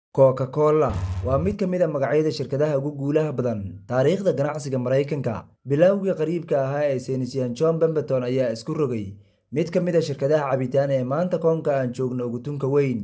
Coca-Cola waa mid ka mid ah magacyada shirkadaha ugu guulaha badan taariikhda ganacsiga Mareykanka. Bilowgii qariibka ahaa ee saynisyahan John Pemberton ayaa isku rogay mid ka mid ah shirkadaha cabitaan ee maanta koonka aan joogno ugu tunka weyn.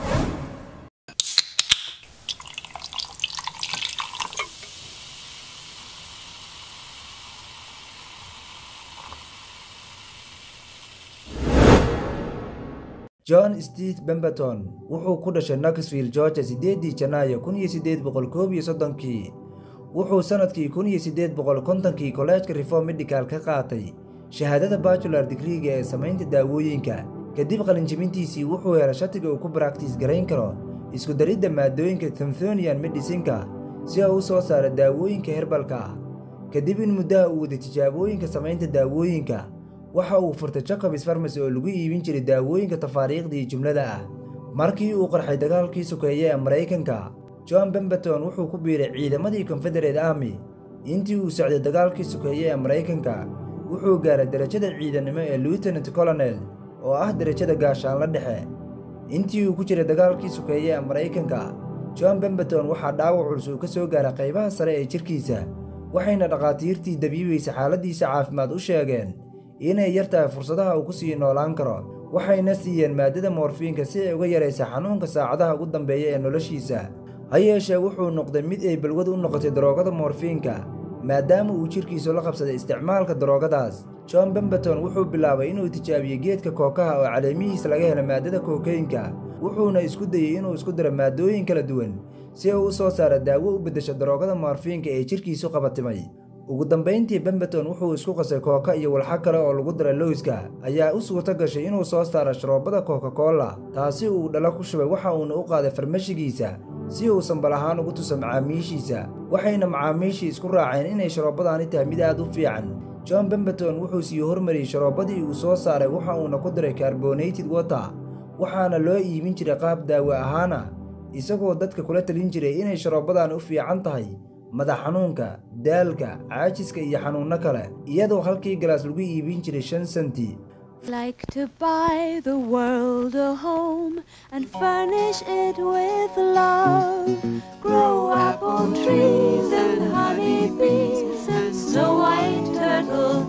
John Steed Pemberton wuxuu ku dhashay Knoxville, Georgia sideedii Janaayo kun iyo sideed boqol koob iyo soddonkii. Wuxuu sanadkii kun iyo sideed boqol kontonkii Kolleejka Reform Medical ka qaatay shahaadada Bachelor Degree-ga ee samaynta daawooyinka. Kadib qalinjebintiisii wuxuu helay shatiga uu ku baraktiis garayn karo isku daridda maaddooyinka Thornthonian Medicine-ka si uu u soo saaro daawooyinka herbalka ah. Kadib in muddaha uu waday tijaabooyinka samaynta daawooyinka, waxa uu furtay Jacobs Pharmacy oo lagu iibin jiray daawooyinka tafaariiqda jumlada ah. Markii uu qarxay dagaalkii sokeeye ee Mareykanka, John Pemberton wuxuu ku biiray ciidamadii Confederate Army. Intii uu socday dagaalkii sokeeye ee Mareykanka, wuxuu gaaray darajada ciidanimo ee Lieutenant Colonel oo ah darajada gaashaanle dhexe. Intii uu ku jiray dagaalkii sokeeye ee Mareykanka, John Pemberton waxaa dhaawac culus uu ka soo gaaray qaybaha sare ee jirkiisa, waxayna dhakhaatiirtii dabiibaysa xaaladiisa caafimaad u sheegeen inay yar tahay fursadaha uu ku sii noolaan karo waxayna siiyeen maaddada moorfiinka si ay uga yaraysa xanuunka saacadaha ugu dambeeya ee noloshiisa ha yeeshee wuxuu noqday mid ay balwad u noqotay daroogada moorfiinka maadaama uu jidhkiisu la qabsaday isticmaalka daroogadaas john pemberton wuxuu bilaabay inuu tijaabiyo geedka kookaha oo caleemihiisa laga helo maaddada kookaynka wuxuuna isku dayey inuu isku daro maaddooyin kala duwan si uu u soo saaro daawo u beddesho daroogada moorfiinka ee jidhkiisu qabatimay ugu dambayntii Pemberton wuxuu isku qasay kooka iyo walxo kale oo lagu daray lowska ayaa u suurto gashay inuu soo saaro sharoobada Coca-Cola taasi uu dhalo ku shubay waxa uuna u qaaday farmashigiisa si uu sambal ahaan ugu tuso macaamiishiisa waxayna macaamiishii isku raaceen inay sharoobadaani tahay mid aad u fiican John Pemberton wuxuu sii hormariyey sharoobadii uu soo saaray waxa uuna ku daray carbonated water waxaana loo iibin jiray qaab daawo ahaana isagoo dadka kula talin jiray inay sharoobadan u fiican tahay madax xanuunka daalka caajiska iyo xanuunno kale iyadoo halkii galaas lagu iibin jiray shan senti like to buy the world a home and furnish it with love. Grow apple trees and honey bees and snow white turtle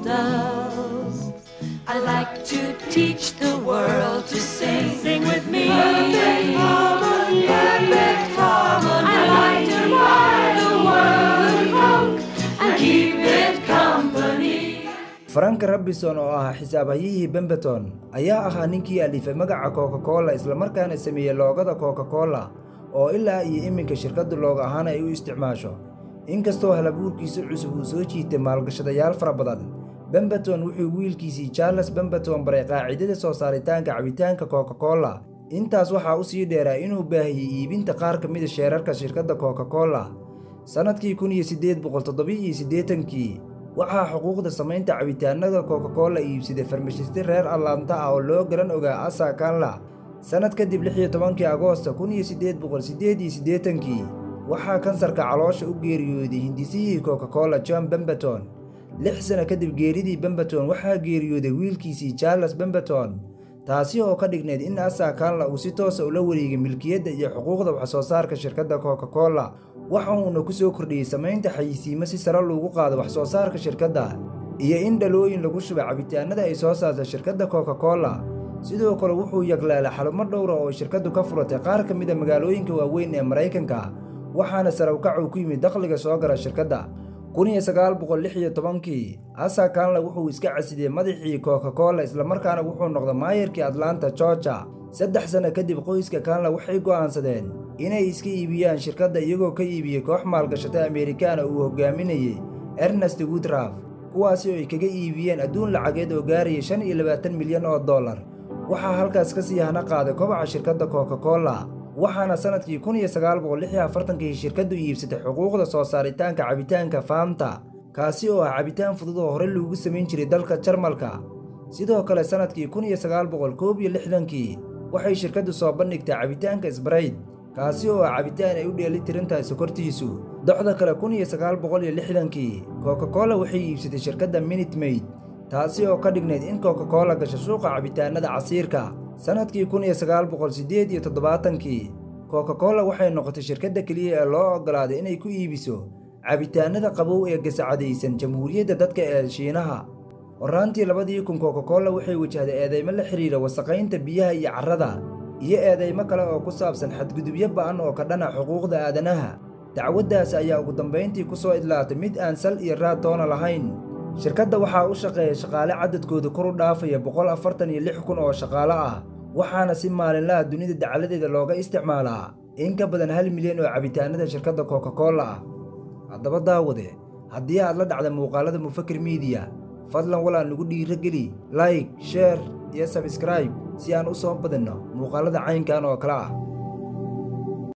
doves. I like to teach the world to sing. Sing with me. Perfect harmony. Perfect harmony. I like to buy the world a coat and keep it company. frank robinson oo ahaa xisaabhayihii Pemberton ayaa ahaa ninkii alifay magaca Coca-Cola islamarkaana sameeyey loogada Coca-Cola oo ilaa iyo iminka shirkaddu loog ahaan ay u isticmaasho inkastoo halabuurkiisa cusub uu soo jiitay maalgashadayaal fara badan Pemberton wuxuu wiilkiisii Charles Pemberton baray qaacidada soo saaritaanka cabitaanka Coca-Cola intaas waxaa u sii dheeraa inuu baahiyey iibinta qaar ka mid a sheerarka shirkadda Coca-Cola sanadkii kun iyo siddeed boqol toddoba iyo siddeetankii waxaa xuquuqda samaynta cabitaanada Coca-Cola iibsaday farmashiste reer Atlanta ah oo loo garan ogaa Asa Canla sanad kadib lix iyo tobankii Agoosto kun iyo siddeed boqol siddeed iyo siddeetankii waxaa kansarka caloosha u geeriyooday hindisihii Coca-Cola John Pemberton lix sano kadib geeridii Pemberton waxaa geeriyooday wiilkiisii Charles Pemberton taasi oo ka dhigneyd in Asa Canla uu si toosa ula wareegay milkiyadda iyo xuquuqda wax soo saarka shirkadda Coca-Cola waxa uuna ku soo kordhiyey samaynta xayisiimo si sare loogu qaado wax soo saarka shirkadda iyo in dhalooyin lagu shubay cabitaanada ay soo saarta shirkadda Coca-Cola sidoo kale wuxuu yaglaalay xarumo dhowra oo shirkaddu ka furatay qaar ka mid a magaalooyinka waaweyn ee Mareykanka waxaana sare u kac uu ku yimid dakhliga soo gala shirkadda kun iyo sagaal boqol lix iyo tobankii Asa Canla wuxuu iska casidiyey madaxii Coca-Cola islamarkaana wuxuu noqday maayarkii Atlanta Georgia saddex sano kadib qoyska Canla waxay go'aansadeen inay iska iibiyaan shirkadda iyagoo ka iibiyey koox maalgashatay Amerikaan uu hogaaminayay Ernest Woodruff kuwaasi oo ay kaga iibiyeen adduun lacageed oo gaaraya shan iyo labaatan milyan oo dollar waxaa halkaas ka sii hana qaaday kobaca shirkadda Coca-Cola waxaana sanadkii kun iyo sagaal boqol lix iyo afartankii shirkaddu iibsatay xuquuqda soo saaritaanka cabitaanka Fanta kaasi oo ah cabitaan fudud oo hore loogu samayn jiray dalka Jarmalka sidoo kale sanadkii kun iyo sagaal boqol koob iyo lixdankii waxay shirkaddu soo bandhigtay cabitaanka Sprite kaasi oo ah cabitaan ay u dheeli tiran tahay sokortiisu docda kale kun iyo sagaal boqol iyo lixdankii Coca-Cola waxay iibsatay shirkadda Minute Maid taasi oo ka dhignayd in Coca-Cola gasho suuqa cabitaanada casiirka sanadkii kun iyo sagaal boqol siddeed iyo toddobaatankii coca-cola waxay noqotay shirkadda keliya ee loo oggolaaday inay ku iibiso cabitaanada qabow ee gasacadaysan jamhuuriyadda dadka ee shiinaha horraantii labadii kun coca-cola waxay wajahday eedeymo la xidhiira wasaqaynta biyaha iyo carrada iyo eedeymo kale oo ku saabsan xadgudubyo ba'an oo ka dhana xuquuqda aadanaha dacwaddaas ayaa ugu dambayntii ku soo idlaatay mid aan sal iyo raad toona lahayn shirkadda waxaa u shaqeeya shaqaale cadadkooda kor u dhaafaya boqol afartan iyo lix kun oo shaqaale ah waxaana si maalinlaha dunida dacaladeeda looga isticmaalaa in ka badan hal milyan oo cabitaanada shirkadda coca-cola ah haddaba daawade haddii aad la dhacda muuqaalada mufakir miidiya fadlan walaa nugu dhiiro geli like sheer iyo sabskraib si aan u soo badinno muuqaalada caynkan oo kale ah